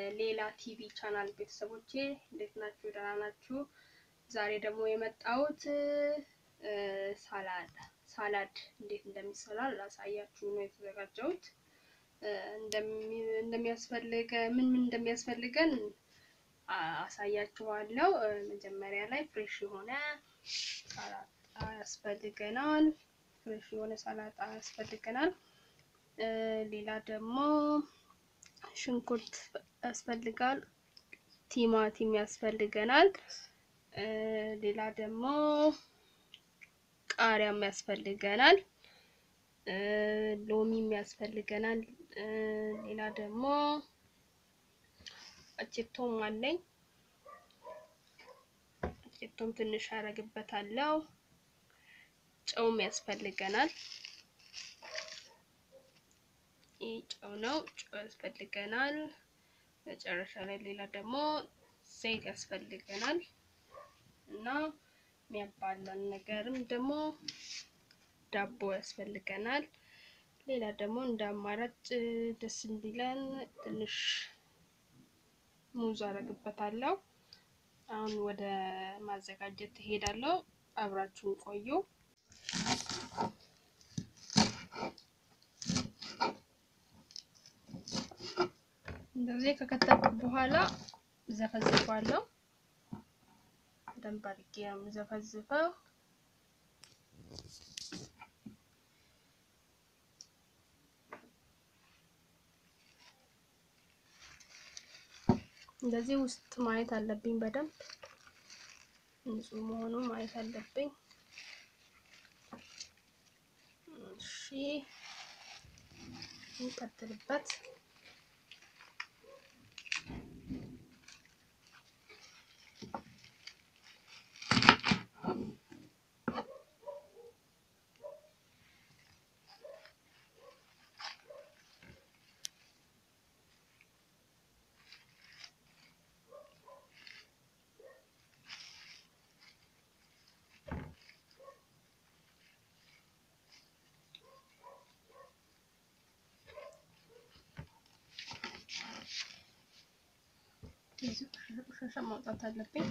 የሌላ ቲቪ ቻናል ቤተሰቦቼ እንዴት ናችሁ? ደህና ናችሁ? ዛሬ ደግሞ የመጣሁት ሳላድ ሳላድ እንዴት እንደሚሰራ ላሳያችሁ ነው የተዘጋጀሁት። እንደሚያስፈልገ ምን ምን እንደሚያስፈልገን አሳያችኋለሁ። መጀመሪያ ላይ ፍሬሽ የሆነ ሰላጣ ያስፈልገናል። ፍሬሽ የሆነ ሰላጣ ያስፈልገናል። ሌላ ደግሞ ሽንኩርት ያስፈልጋል። ቲማቲም ያስፈልገናል። ሌላ ደግሞ ቃሪያም ያስፈልገናል። ሎሚም ያስፈልገናል። ሌላ ደግሞ አቼቶም አለኝ። አቼቶም ትንሽ አረግበታለሁ። ጨውም ያስፈልገናል። ይህ ጨው ነው። ጨው ያስፈልገናል። መጨረሻ ላይ ሌላ ደግሞ ዘይት ያስፈልገናል እና የሚያባላን ነገርም ደግሞ ዳቦ ያስፈልገናል። ሌላ ደግሞ እንደ አማራጭ ደስ እንዲለን ትንሽ ሙዝ አረግበታለሁ። አሁን ወደ ማዘጋጀት ትሄዳለሁ። አብራችሁን ቆዩ። እንደዚህ ከከተፍኩ በኋላ ዘፈዝፈዋለሁ። በደንብ አድርጌ ነው የምዘፈዝፈው። እንደዚህ ውስጥ ማየት አለብኝ። በደንብ ንጹህ መሆኑ ማየት አለብኝ። እሺ እንቀጥልበት። እዚህ ቆሻሻ ማውጣት አለብኝ።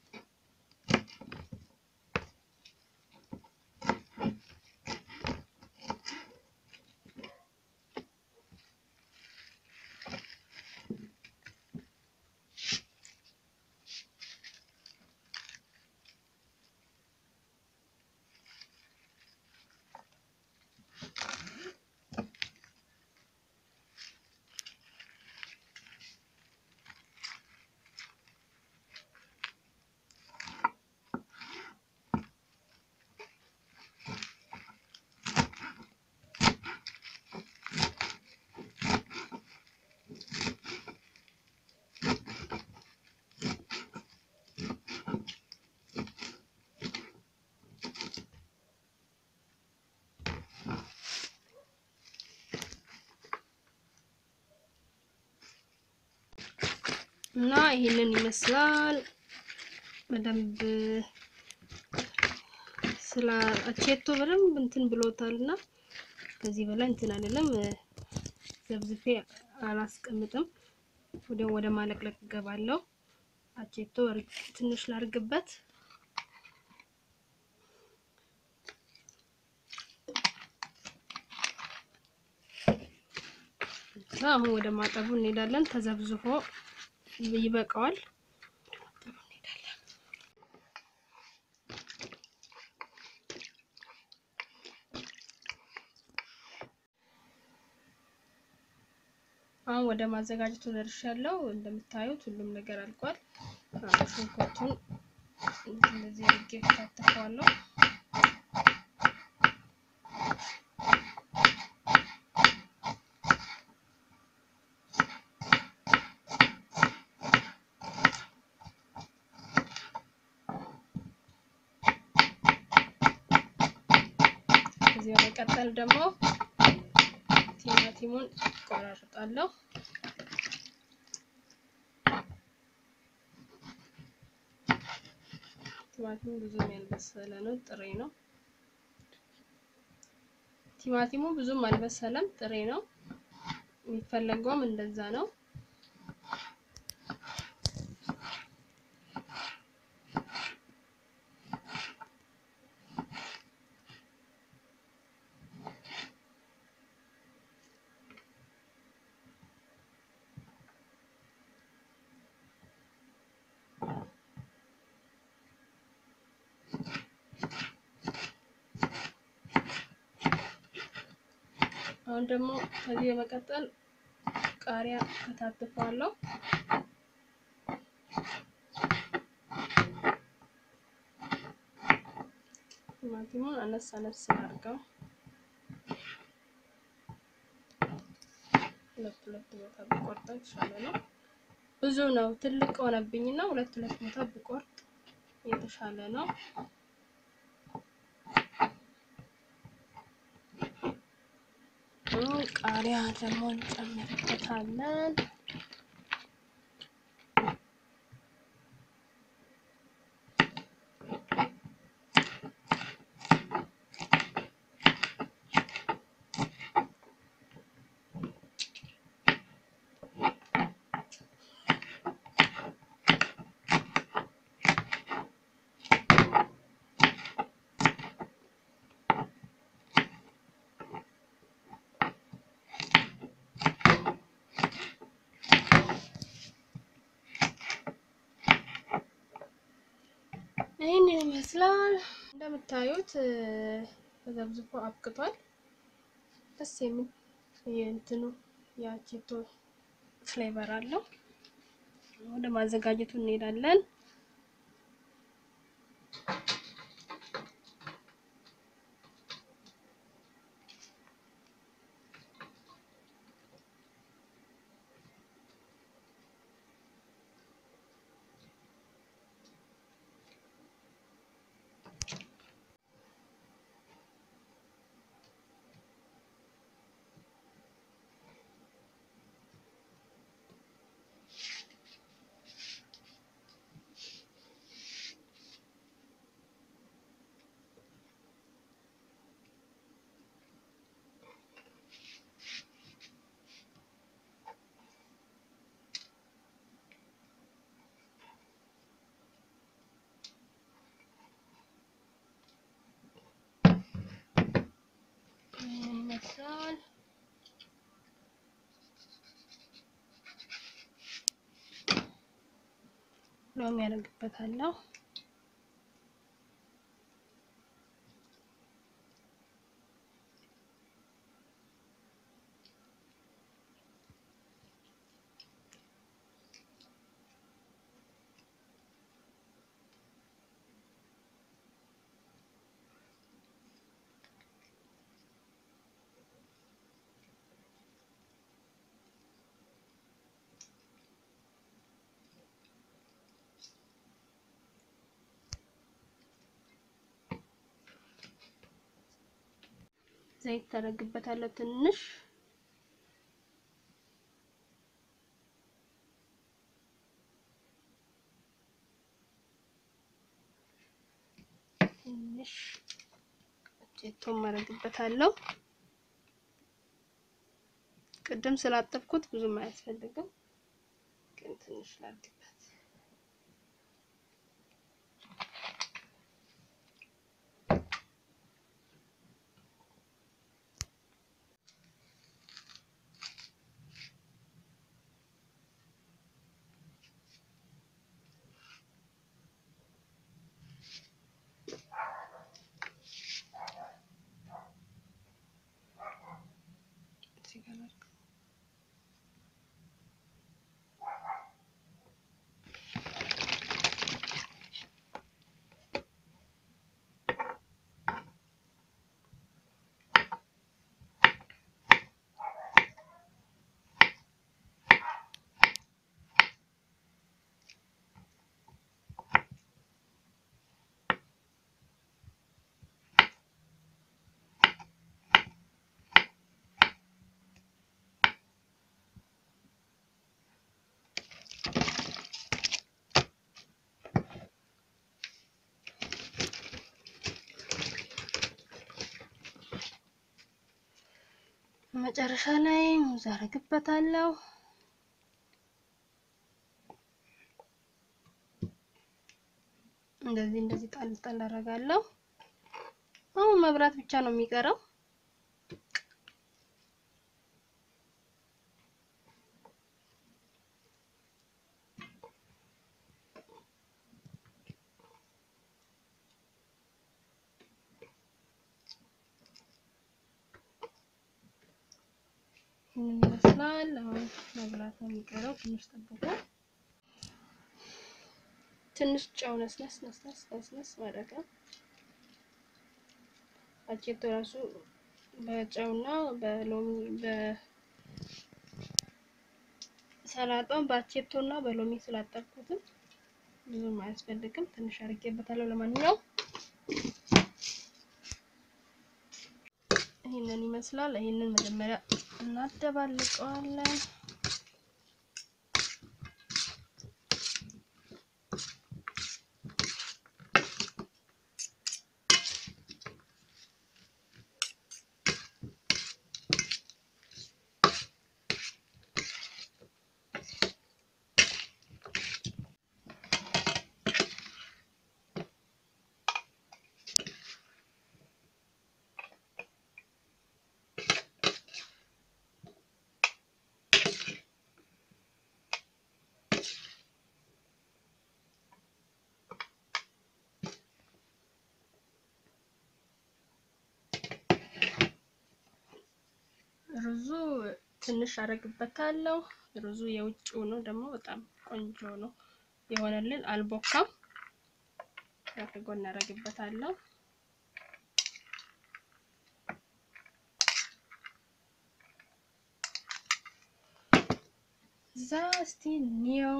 እና ይሄንን ይመስላል። በደንብ ስለ አቼቶ በደንብ እንትን ብሎታል እና ከዚህ በላይ እንትን አይደለም። ዘብዝፌ አላስቀምጥም። ወደ ወደ ማለቅለቅ እገባለሁ። አቼቶ ትንሽ ላርግበት። አሁን ወደ ማጠቡ እንሄዳለን። ተዘብዝፎ ይበቃዋል። አሁን ወደ ማዘጋጀቱ ደርሻለሁ። እንደምታዩት ሁሉም ነገር አልቋል። ሽንኩርቱን እንደዚህ አድርጌ ከታተፈዋለሁ። ከዚህ በመቀጠል ደግሞ ቲማቲሙን ቆራርጣለሁ። ቲማቲሙ ብዙም ያልበሰለ ነው፣ ጥሬ ነው። ቲማቲሙ ብዙም አልበሰለም፣ ጥሬ ነው። የሚፈለገውም እንደዛ ነው። አሁን ደግሞ ከዚህ በመቀጠል ቃሪያ ከታትፈዋለሁ። ቲማቲሙን አነስ አነስ አድርገው ሁለት ሁለት ቦታ ብቆርጠው የተሻለ ነው። ብዙ ነው፣ ትልቅ ሆነብኝና ሁለት ሁለት ቦታ ብቆርጥ የተሻለ ነው። ቃሪያ ደግሞ እንጨምርበታለን። ይህን ይመስላል። እንደምታዩት ተዘብዝፎ አብቅቷል። ደስ የሚል የእንትኑ የአቼቶ ፍሌቨር አለው። ወደ ማዘጋጀቱ እንሄዳለን። ይመስላል። ሎሚ ያደርግበታለሁ። ዘይት ታደርግበታለሁ ትንሽ ትንሽ ጨቶ ማድረግበታለሁ። ቅድም ስላጠብኩት ብዙም አያስፈልግም፣ ግን ትንሽ ላድርግበት። መጨረሻ ላይ ሙዝ አደርግበታለሁ። እንደዚህ እንደዚህ ጣል ጣል አደርጋለሁ። አሁን መብራት ብቻ ነው የሚቀረው። ይህንን ይመስላል። አሁን መብላት ነው የሚቀረው። ትንሽ ጠብቁ። ትንሽ ጨው ነስነስ ነስነስ ነስነስ ማድረግ ነው። አቼቶ ራሱ በጨውና በሎሚ በሰላጣውን በአቼቶና በሎሚ ስላጠብኩትም ብዙም አያስፈልግም። ትንሽ አድርጌበታለሁ። ለማንኛውም ይህንን ይመስላል። ይህንን መጀመሪያ እናደባልቀዋለን። ሩዙ ትንሽ አደርግበታለሁ። ሩዙ የውጭው ነው ደግሞ በጣም ቆንጆ ነው የሆነልን፣ አልቦካም። ከጎን አደርግበታለሁ። እዛ እስቲ እንየው።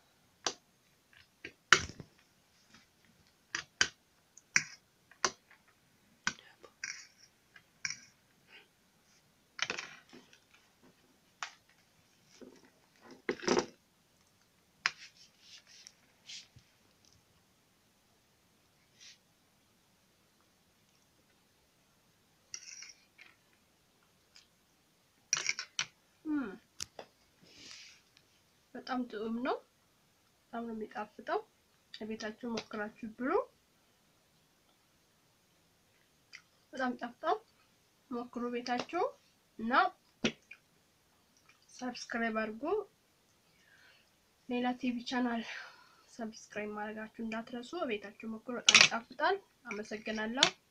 በጣም ጥዑም ነው። በጣም ነው የሚጣፍጠው። ቤታችሁ ሞክራችሁ ብሉ። በጣም ጣፍጣው ሞክሩ ቤታችሁ እና ሰብስክራይብ አድርጉ። ሌላ ቲቪ ቻናል ሰብስክራይብ ማድረጋችሁ እንዳትረሱ። ቤታችሁ ሞክሩ። በጣም ይጣፍጣል። አመሰግናለሁ።